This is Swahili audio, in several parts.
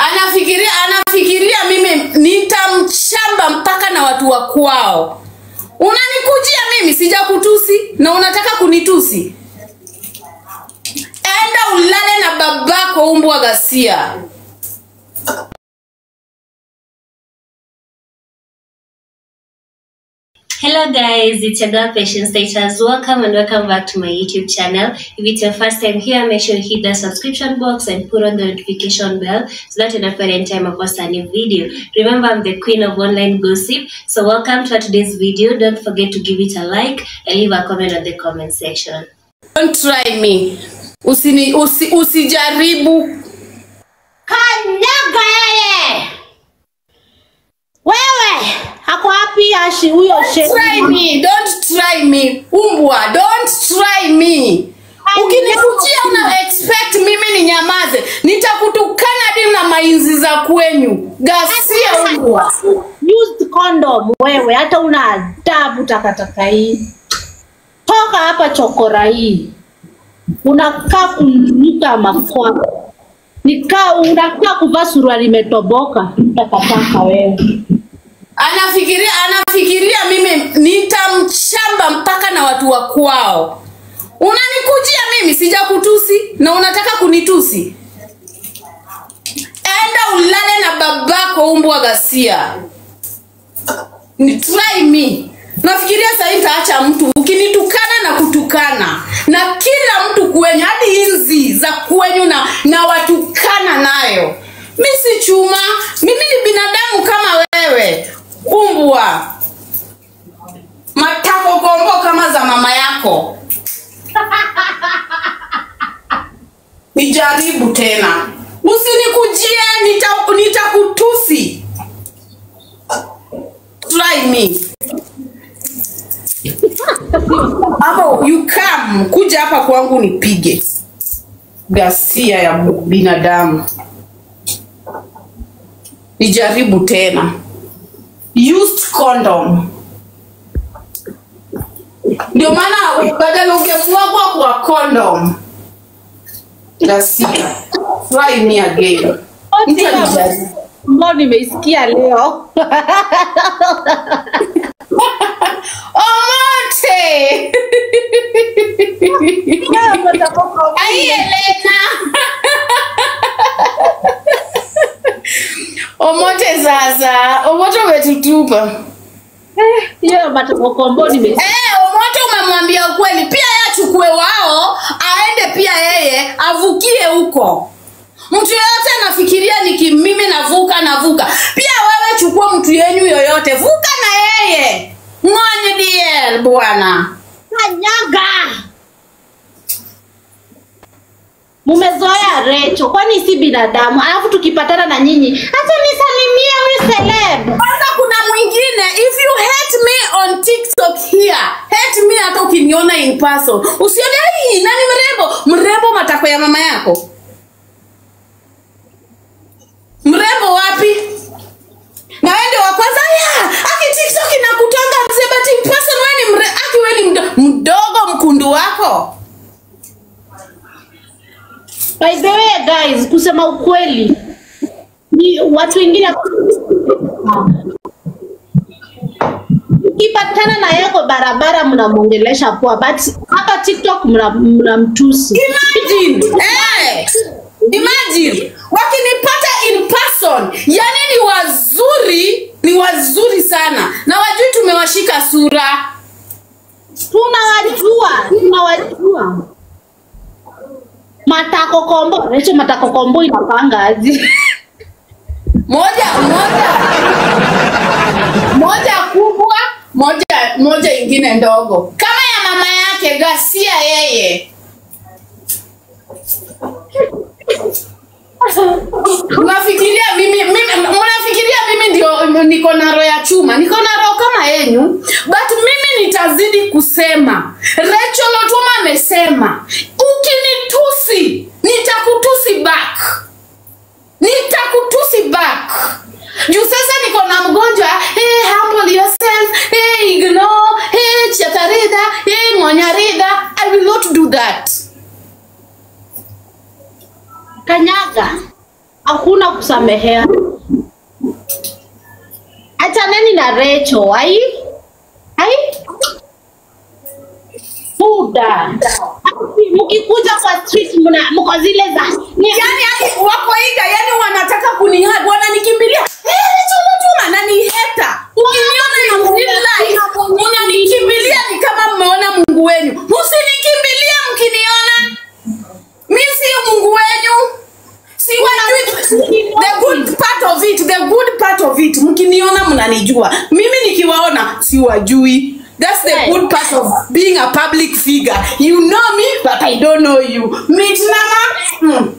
anafikiria anafikiria mimi nitamchamba mpaka na watu wa kwao unanikujia mimi sijakutusi na unataka kunitusi enda ulale na babako umbwa ghasia Hello guys, it's your girl Patience Status. Welcome and welcome back to my YouTube channel. If it's your first time here, make sure you hit the subscription box and put on the notification bell so that you don't forget anytime I post a new video. Remember, I'm the queen of online gossip. So welcome to today's video. Don't forget to give it a like and leave a comment on the comment section. don't try me Usini, usi, usijaribu Kanyaga yeye! Wewe ako wapi Ashi huyo try shehe? me don't try me umbwa don't try me ukinikujia una expect mimi ni nyamaze nitakutukana hadi na mainzi za kwenyu gasia umbwa Used condom wewe, hata una adabu takataka hii. Toka hapa chokora hii, unakaa kunuka mafua, nikaa unakaa kuvaa suruali imetoboka takataka wewe. anafikiria anafikiria mimi nitamchamba mpaka na watu wa kwao unanikujia mimi sijakutusi na unataka kunitusi enda ulale na babako umbwa ghasia ni try me nafikiria sahii nitaacha mtu ukinitukana na kutukana na kila mtu kwenyu hadi inzi za kwenyu na, na watukana nayo mi si chuma mimi ni binadamu kama wewe umbwa matako kombo kama za mama yako nijaribu tena usinikujie nita- nitakutusi try me hapo you come kuja hapa kwangu nipige gasia ya binadamu nijaribu tena used condom ndio maana badala ungemwagwa kwa condom gasia try me again mtu alijaribu ambao nimeisikia leo omote ai elena omote sasa omote umetutupa hiyo matakokombo nimeisikia Eh, Omoto umemwambia ukweli, pia yeye achukue wao, aende pia yeye avukie huko. Mtu yoyote anafikiria niki mimi navuka navuka, pia wewe chukua mtu yenyu yoyote, vuka na yeye. Ng'onye DL bwana. kanyaga mumezoea recho kwani si binadamu alafu tukipatana na nyinyi hata nisalimie huyu celeb Kwanza kuna mwingine, if you hate me on TikTok here, hate me hata ukiniona in person. Usione hii nani mrembo, mrembo matako ya mama yako. Mrembo wapi? Na wewe ndio wa kwanza ya, aki TikTok inakutanga mzee but in person wewe ni mre, aki wewe ni mdo, mdogo mkundu wako. by the way guys kusema ukweli ni watu wengine ukipatana na yako barabara mnamwongelesha poa but hapa tiktok mna- mnamtusi Imagine, eh, imagine wakinipata in person, yani ni wazuri, ni wazuri sana, na wajui tumewashika sura. tunawajua tunawajua matako kombo recho matako kombo inapanga aje Moja moja moja kubwa, moja moja ingine ndogo, kama ya mama yake Gasia yeye. Mnafikiria mimi, mimi mnafikiria mimi ndio niko na roho ya chuma, niko na roho kama yenyu, but mimi nitazidi kusema. Rachel Otuma amesema ukinitusi nitakutusi back, nitakutusi back. Juu sasa niko na mgonjwa hey, humble yourself hey, ignore hey, chatarida hey, ngonyarida. I will not do that. kanyaga hakuna kusamehea. Achaneni na Recho, ai ai buda, mkikuja kwa street mna mko zile za ni- yani yani wako iga yani wanataka kunihag wananikimbilia "Eh, Rachel Otuma na ni heta ukiniona in real life unanikimbilia ni kama mmeona mungu wenyu msinikimbilia mkiniona mi si mungu wenyu siwajui the good part of it the good part of it mkiniona mnanijua mimi nikiwaona siwajui That's the Right. good part of being a public figure. You know me, but I don't know you. Meet Nama. Hmm.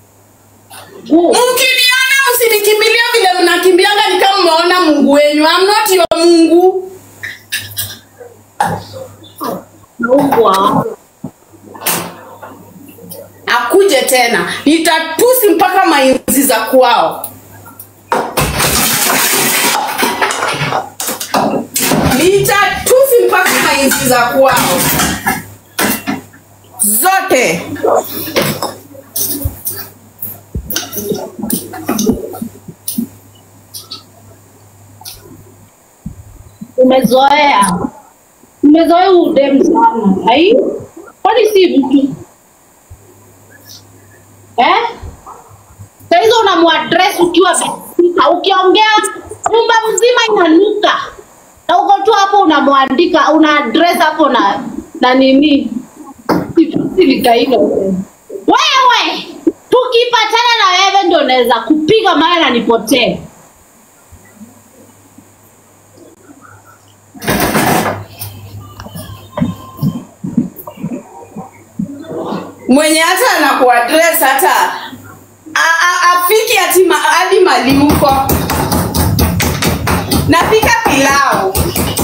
Mkiniona msinikimbilia vile mnakimbianga ni kama mmeona Mungu wenyu. I'm not your Mungu. Naugwa. Akuje tena. Nitatusi mpaka mainzi za kwao. Nitatusi mpaka mainzi za kwao. Zote. Umezoea, umezoea udem sana. Ai, kwani si mtu eh? Saa hizo unamuaddress ukiwa besika, ukiongea nyumba mzima inanuka, na uko tu hapo unamwandika, una address hapo na na nini silikailo wewe, tukipatana na wewe ndio naweza kupiga mawe na nipotee. mwenye hata anakuadress hata a- a- afiki hati ma- hadi mali huko napika pilau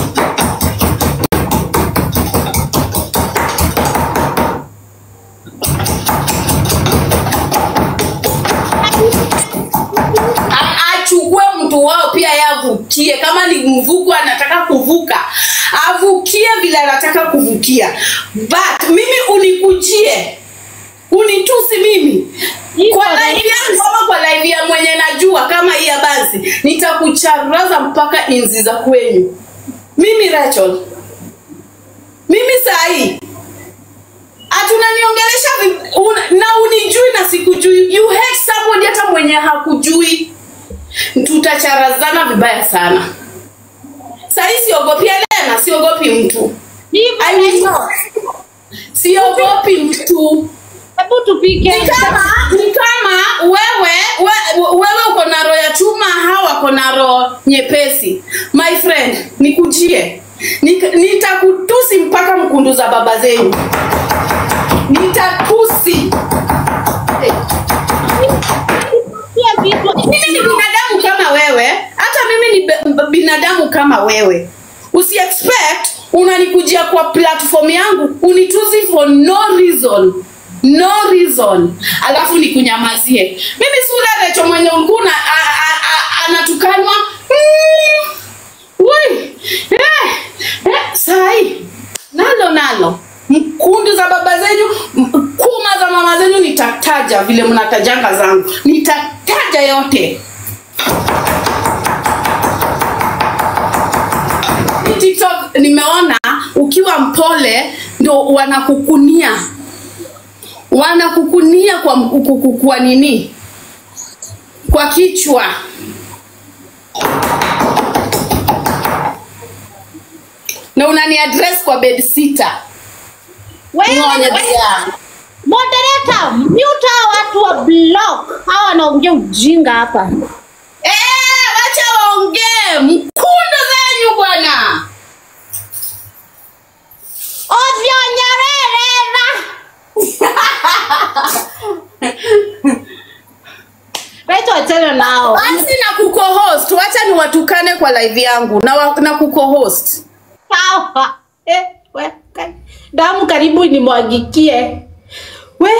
A- achukue mtu wao pia ye avukie kama ni mvuko anataka kuvuka avukie vile anataka kuvukia but mimi unikujie unitusi mimi Iko kwa na- live yangu ama kwa live ya mwenye najua kama hii ya basi nitakucharaza mpaka inzi za kwenyu mimi Rachel mimi sahii hatunaniongelesha vi- una- na unijui na sikujui you hate somebody hata mwenye hakujui tutacharazana vibaya sana sahii siogopi Elena siogopi mtu I will not. siogopi mtu Hebu tupike. ni kama ni kama wewe we, wewe uko na roho ya chuma hawa wako na roho nyepesi my friend nikujie Nik- nitakutusi mpaka mkundu za baba zenyu nitatusi Pia vitu- mimi ni binadamu kama wewe hata mimi ni be- b- binadamu kama wewe usi expect unanikujia kwa platform yangu unitusi for no reason no reason alafu nikunyamazie mimi sura recho mwenye ulikuwa una- a- a- a- anatukanwa mm, Wai, eh, eh, sai nalo nalo mkundu za baba zenyu m- kuma za mama zenyu nitataja vile mnatajanga zangu nitataja yote Hii tiktok nimeona ukiwa mpole ndo wanakukunia wanakukunia kwa, m- ku- ku- kwa nini kwa kichwa na unani address kwa bed sita Wewe- ng'onye wewe- pia Moderator, mute hao watu wa block. Hawa wanaongea ujinga hapa. Eh, wacha waongee mkundu zenyu bwana Ovyo nyarerera. Wetu achana nao. basi na kukohost wacha ni watukane kwa live yangu na, wa, na kukohost Sawa. Eh, we, kai. Damu karibu nimwagikie. We,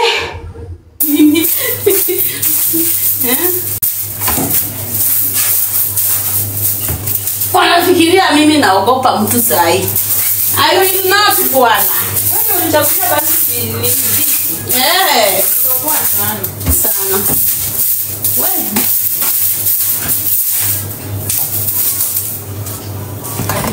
wanafikiria mimi naogopa mtu sahi I will not bwana Eh, sana. We.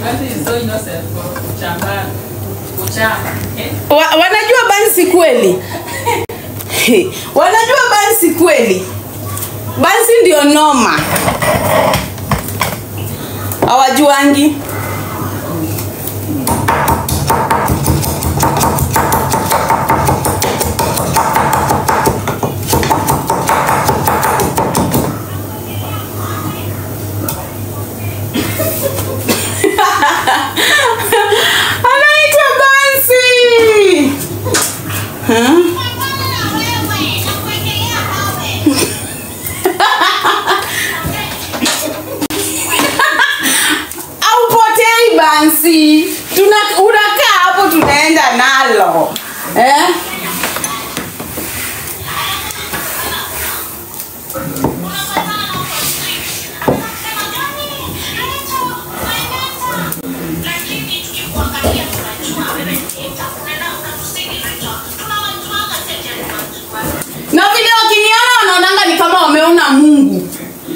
Wa, wanajua bansi kweli wanajua bansi kweli bansi ndio noma hawajuangi anaitwa bansi huh? aupotei bansi Tuna, unakaa hapo tunaenda nalo eh? na vile wakiniona wanaonanga ni kama wameona mungu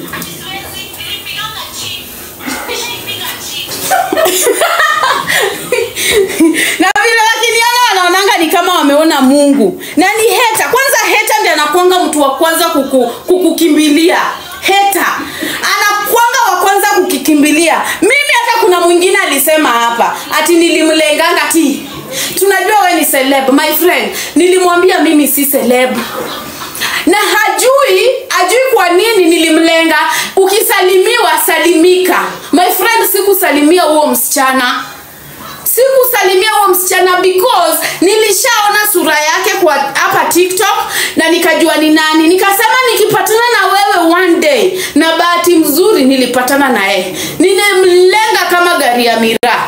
na vile wakiniona wanaonanga ni kama wameona mungu na ni heta kwanza heta ndi anakwanga mtu wa kwanza kuku, kukukimbilia heta anakwanga wa kwanza kukikimbilia mimi hata kuna mwingine alisema hapa ati nilimlenganga ti tunajua we ni celeb my friend nilimwambia mimi si celeb na hajui hajui kwa nini nilimlenga ukisalimiwa salimika my friend sikusalimia huo msichana sikusalimia huo msichana because nilishaona sura yake kwa hapa tiktok na nikajua ni nani nikasema nikipatana na wewe one day na bahati mzuri nilipatana naye nilimlenga kama gari ya miraa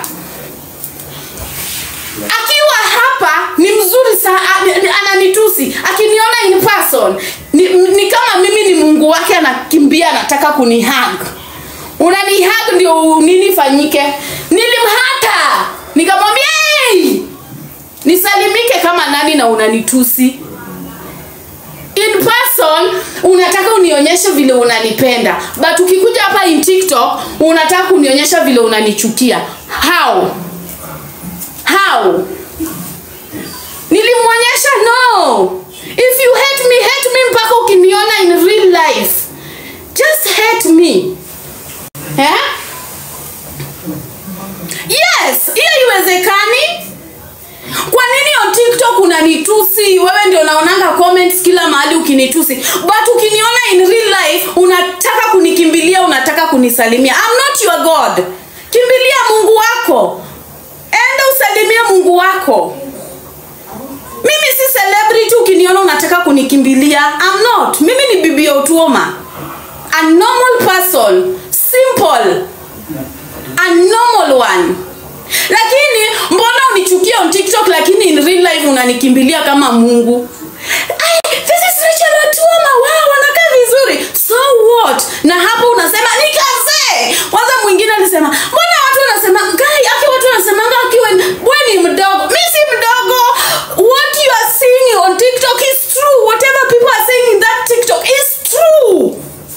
akiwa hapa ni mzuri sana ananitusi akiniona in person ni, ni kama mimi ni mungu wake anakimbia anataka kunihag unanihag ndio nini fanyike nilimhata nikamwambia hey! nisalimike kama nani na unanitusi in person unataka unionyeshe vile unanipenda but ukikuja hapa in tiktok unataka kunionyesha vile unanichukia how how nilimwonyesha no if you hate me hate me mpaka ukiniona in real life just hate me eh? yes hiyo iwezekani kwa nini on tiktok unanitusi wewe ndio unaonanga comments kila mahali ukinitusi but ukiniona in real life unataka kunikimbilia unataka kunisalimia I'm not your god kimbilia mungu wako enda usalimie mungu wako mimi si celebrity ukiniona unataka kunikimbilia I'm not mimi ni bibi otuoma a normal person simple a normal one lakini mbona unichukia on tiktok lakini in real life unanikimbilia kama mungu Ai, this is Rachel Otuoma wow wanakaa vizuri so what na hapo unasema ni kazee kwanza mwingine alisema mbona watu wanasema gai aki watu wanasemanga akiwa we ni mdogo mi si mdogo what you are seeing on tiktok is true whatever people are saying in that tiktok is true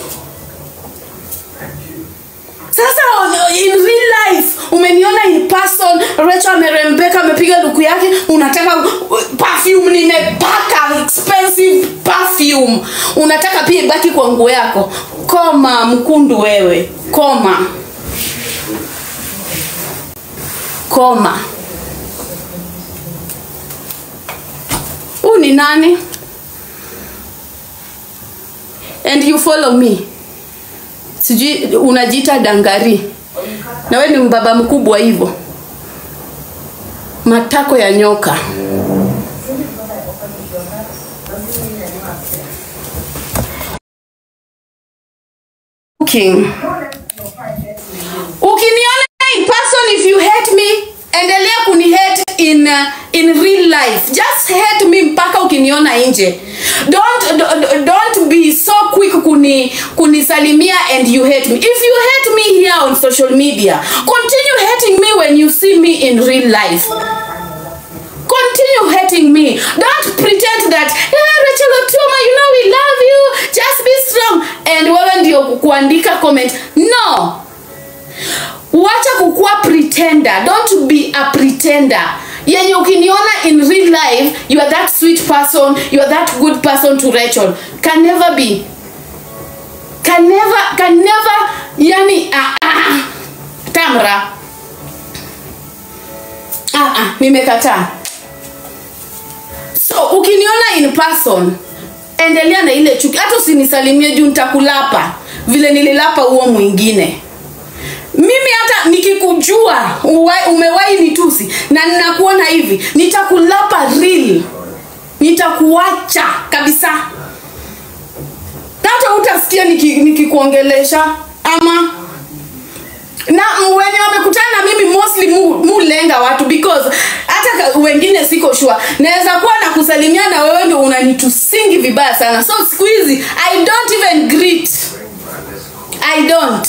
sasa in real life umeniona in person Rachel amerembeka amepiga luku yake unataka uh, perfume nimepaka expensive perfume unataka pia ibaki kwa nguo yako koma mkundu wewe koma koma huu ni nani and you follow me sijui unajiita dangari na we ni mbaba mkubwa hivyo matako ya nyoka King. ukiniona in person if you hate me endelea kunihate in, uh, in real life just hate me mpaka ukiniona nje don't, don't, don't be so quick kuni kunisalimia and you hate me if you hate me here on social media continue hating me when you see me in real life continue hating me don't pretend that yeah, Rachel Otuoma you know we love you just be strong and wewe ndio kuandika comment no wacha kukuwa pretender don't be a pretender yenye ukiniona in real life you are that sweet person you are that good person to rachel can never be can never can never yani ah, ah, tamra ah, ah, nimekataa so ukiniona in person endelea na ile chuki hata usinisalimie juu nitakulapa vile nililapa huo mwingine mimi hata nikikujua uwe- umewahi nitusi na ninakuona hivi nitakulapa real nitakuacha kabisa Na hata utasikia niki- nikikuongelesha ama na m- wenye wamekutana na mimi mostly mu, mulenga watu because hata ka- wengine siko sure naweza kuwa na kusalimia na wewe ndio unanitusingi vibaya sana so siku hizi i don't even greet i don't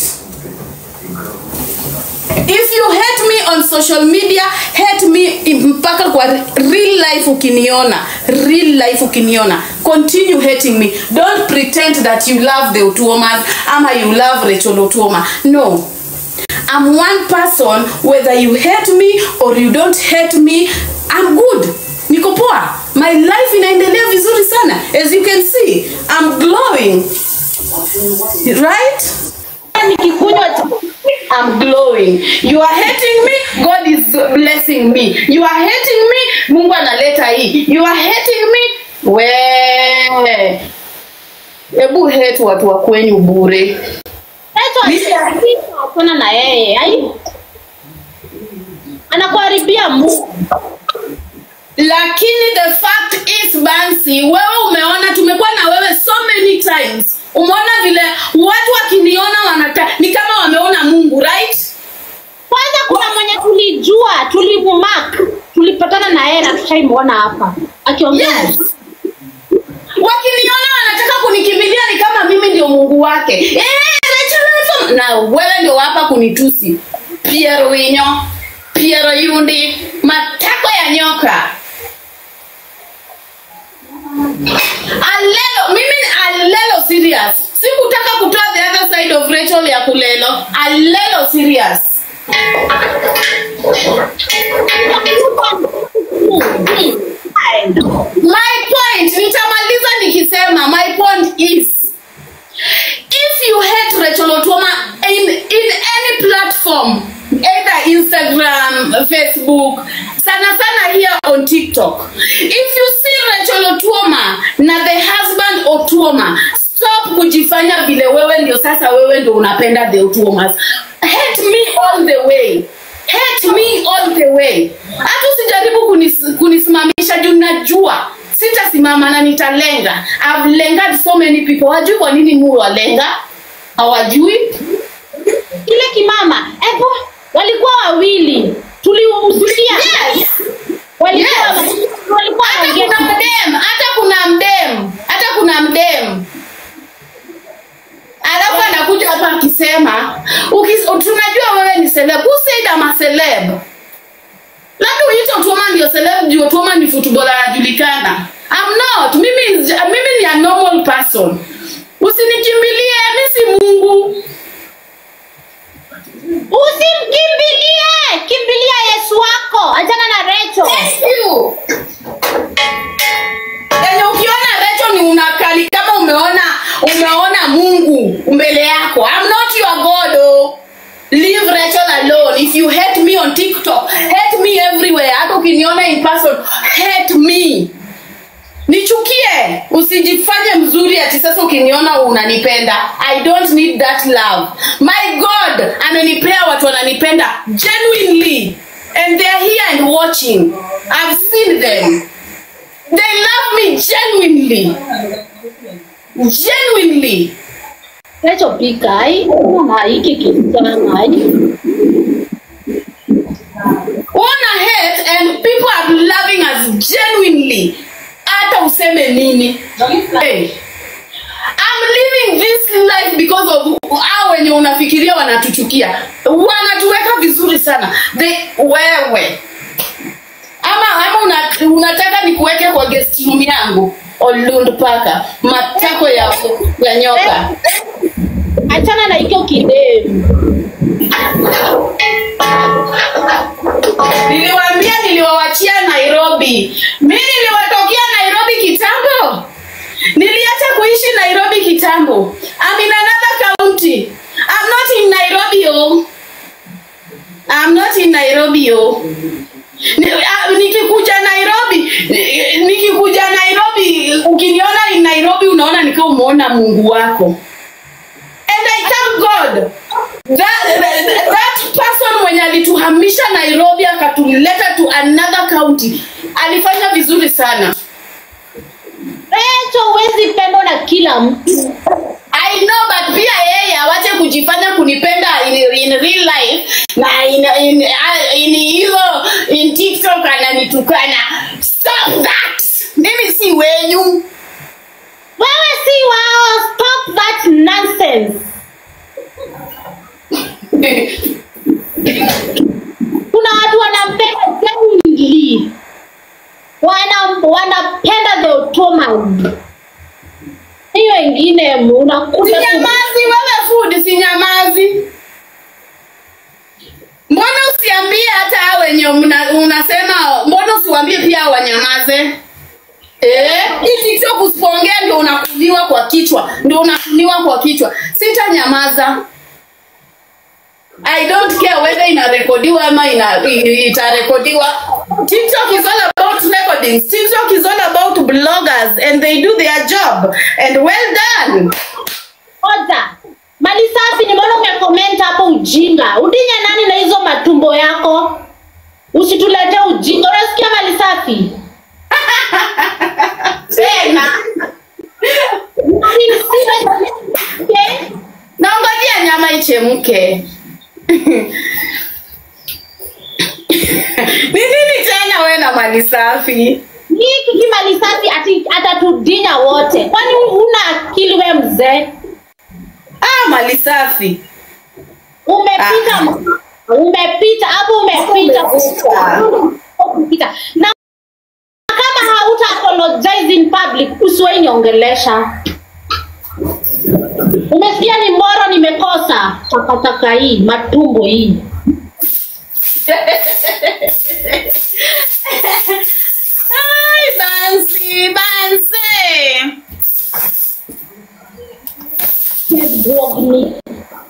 if you hate me on social media hate me mpaka kwa real life ukiniona real life ukiniona continue hating me don't pretend that you love the otuomas ama you love rachel otuoma no i'm one person whether you hate me or you don't hate me i'm good niko poa my life inaendelea vizuri sana as you can see i'm glowing right nikikunywa tu- I'm glowing. You are hating me, God is blessing me. You are hating me, Mungu analeta hii. You are hating me, we hebu hate watu wa kwenyu bure. achana na yeye ai anakuharibia Mungu. Lakini the fact is Bansi, wewe umeona, tumekuwa na wewe so many times. Umeona vile watu wakiniona wanata ni kama wameona Mungu, right? kwanza kuna mwenye tulijua tulimumark tulipatana na yeye na tushaimuona hapa akiongea Yes. wakiniona wanataka kunikimbilia ni kama mimi ndio mungu wake eh, Rachel Wilson. na wewe ndio hapa kunitusi piero winyo piero yundi matako ya nyoka alelo mimi ni alelo serious sikutaka kutoa the other side of Rachel ya kulelo alelo serious my point nitamaliza nikisema my point is if you hate Rachel Otuoma in, in any platform either Instagram Facebook sana sana here on TikTok if you see Rachel Otuoma na the husband Otuoma stop kujifanya vile wewe ndio sasa wewe ndio unapenda the Otuomas hate me all the way hate me all the way hata usijaribu kunis, kunisimamisha juu najua sitasimama na nitalenga I've lengered so many people wajui kwa nini mu walenga hawajui kile kimama epo walikuwa wawili tuliumsikia yes. walikuwa Yes. walikuwa hata wanaongea kuna mdem hata kuna mdem hata kuna mdem alafu anakuja hapa akisema ukis- tunajua wewe ni celeb who said I'm a celeb labda uite Otuoma ndio celeb juu Otuoma ni footballer anajulikana I'm not mimi mimi ni a normal person usinikimbilie mi si Mungu usimkimbilie kimbilia yesu wako achana na recho Thank you. Yenye ukiona Rachel ni unakali kama umeona umeona Mungu mbele yako. I'm not your God. Oh. Leave Rachel alone. If you hate me on TikTok, hate me everywhere. Hata ukiniona in person, hate me. Nichukie, usijifanye mzuri ati sasa ukiniona unanipenda. I don't need that love. My God amenipea watu wananipenda genuinely and they are here and watching. I've seen them. They love me genuinely. Genuinely. recho pika ai na hiki kisichana ai Wanna hate and people are loving us genuinely. Hata useme nini. Hey. I'm living this life because of hao wenye unafikiria wanatuchukia. Wanatuweka vizuri sana. They, wewe. Ama ama una, unataka nikuweke kwa guest room yangu. Olund paka matako ya, ya nyoka. achana na hicho kidemu nairobi mi niliwatokea nairobi kitambo niliacha kuishi nairobi kitambo I'm in another county I'm not in nairobi oh. I'm not in nairobi oh. Ni- ah, nikikuja nairobi ni- nikikuja nairobi ukiniona in nairobi unaona nikiwa umeona mungu wako and i thank god that, that, that person mwenye alituhamisha nairobi akatuleta to another county alifanya vizuri sana Rachel huwezi pendwa na kila mtu. I know but pia yeye awache kujifanya kunipenda in, in real life na in in uh, in hizo in TikTok ananitukana. Stop that. Mimi si wenyu. Wewe si wao, stop that nonsense. Kuna watu wanampenda genuinely. Wana wanapenda the Ottoman. Hiyo wengine unakuta tu- Sinyamazi wewe food sinyamazi. Mbona usiambie hata hao wenye mna- unasema mbona usiwaambie pia wanyamaze? Eh, hii TikTok usipoongea ndio unakuliwa kwa kichwa, ndio unakuliwa kwa kichwa. Sitanyamaza. I don't care whether inarekodiwa ama ina, i- itarekodiwa. TikTok is all about recordings. TikTok is all about bloggers and they do their job and well done. Oza. Mali safi nimeona umecomment hapo ujinga. Udinye nani na hizo matumbo yako? Usitulete ujinga. Unasikia mali safi? Tena Okay? naongojea nyama ichemke. Ni nini tena wewe na mali safi? Hii kiki mali safi ati atatudinya wote. Kwani una akili we mzee? Ah, mali safi. Umepita Ah. umepita hapo umepita Umepita. umepita. Na kama hauta apologize in public usiwahi niongelesha. Umesikia ni mboro nimekosa takataka hii matumbo hii. Ai, Bansi, Bansi. Dog meat.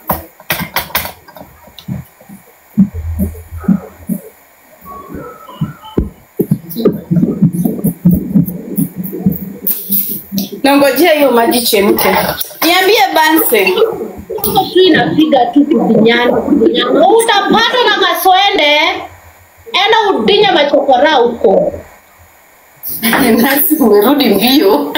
Nangojea hiyo maji chemke. Niambie Bansi. Hiyo tu inapiga tu kudinyana kudinyana. Utapatwa na kaswende, enda udinye machokora huko. Nancy umerudi mbio.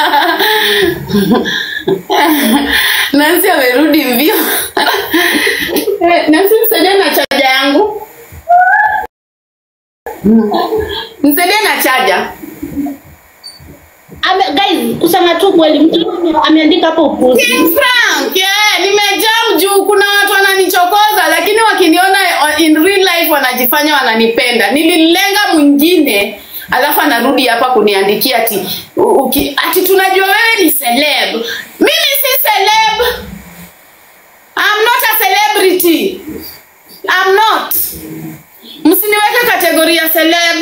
Nancy amerudi mbio. Eh, Nancy msaidie na chaja yangu. Msaidie na chaja. Ame, guys, kusema tu kweli, mtu ame- ameandika hapo upuzi. King Frank, yeah, nimejam juu kuna watu wananichokoza lakini wakiniona in real life wanajifanya wananipenda. Nililenga mwingine alafu anarudi hapa kuniandikia ati u- uki, ati tunajua wewe ni celeb. Mimi si celeb. I'm not a celebrity. I'm not. Msiniweke kategoria ya celeb.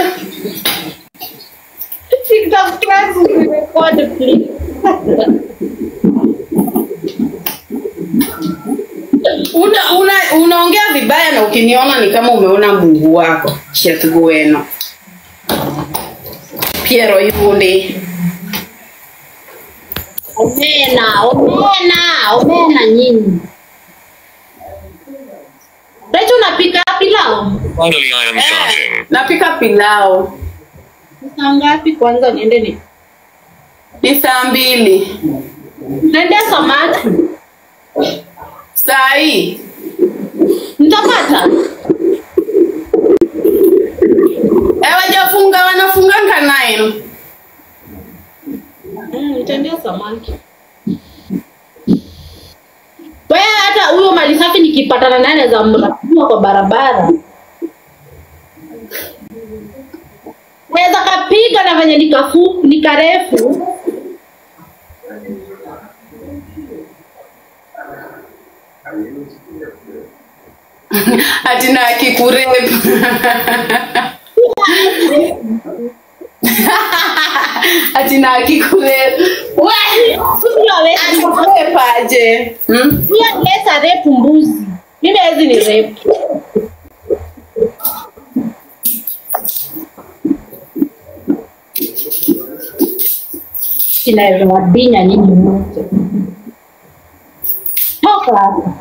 TikTok class record please. una, una, unaongea vibaya na ukiniona ni kama umeona mungu wako chiatugueno piero yundi Omena, omena, omena nyinyi. Rachel unapika pilau? Finally, I am charging. eh, napika pilao Saa ngapi kwanza niende ni ni saa mbili Naendea samaki. saa hii Nitapata. eh, wajafunga wanafunganga nine Mm, nitaendea samaki. Wewe hata huyo mali safi nikipatana naye naweza mrafua kwa barabara. Naweza kapiga na venye nikafu nikarefu. atina akikurepu ati na akikule we Huyo hawezi- akikulepaje hmm? huyo anaweza rape mbuzi. Mimi hawezi ni rape. Inaweza wadinya nyinyi wote. Toka hapa.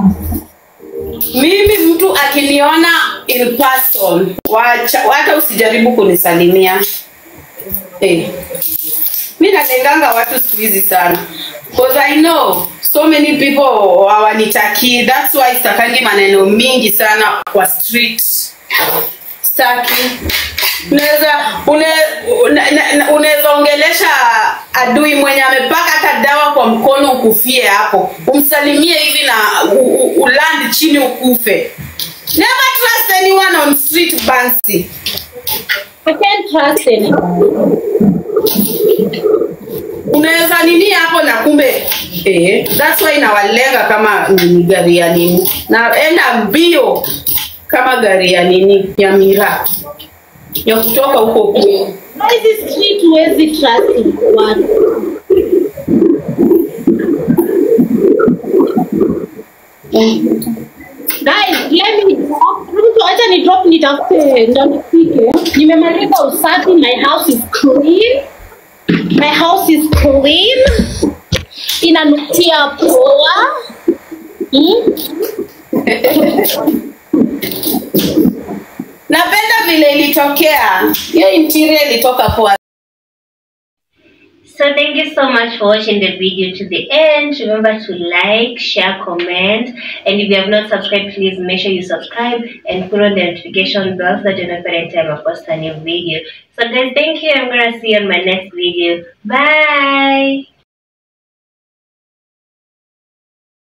mimi mtu akiniona in person wacha hata usijaribu kunisalimia eh. mi nalenganga watu siku hizi sana because i know so many people hawanitakii thats why sitakangi maneno mingi sana kwa street staki unaweza une, una- na- na- unaweza ongelesha adui mwenye amepaka hata dawa kwa mkono ukufie hapo umsalimie hivi na u- u- uland chini ukufe never trust anyone on street bansi I can't trust anyone. unaweza nini hapo na kumbe eh, that's why nawalenga kama nini gari ya nini naenda mbio kama gari ya nini ya miraa ya kutoka huko kwenu Na hizi street huwezi trust watu. Guys, let me drop. Mtu acha ni drop nitafute ndo nipike. Nimemaliza usafi, my house is clean. My house is clean. Inanukia poa. Hmm? napenda vile ilitokea hiyo interior ilitoka poa So thank you so much for watching the video to the end. Remember to like, share, comment, and if you have not subscribed, please make sure you subscribe and put on the notification bell so that you know every time I post a new video. So guys, thank you. I'm gonna see you on my next video. Bye.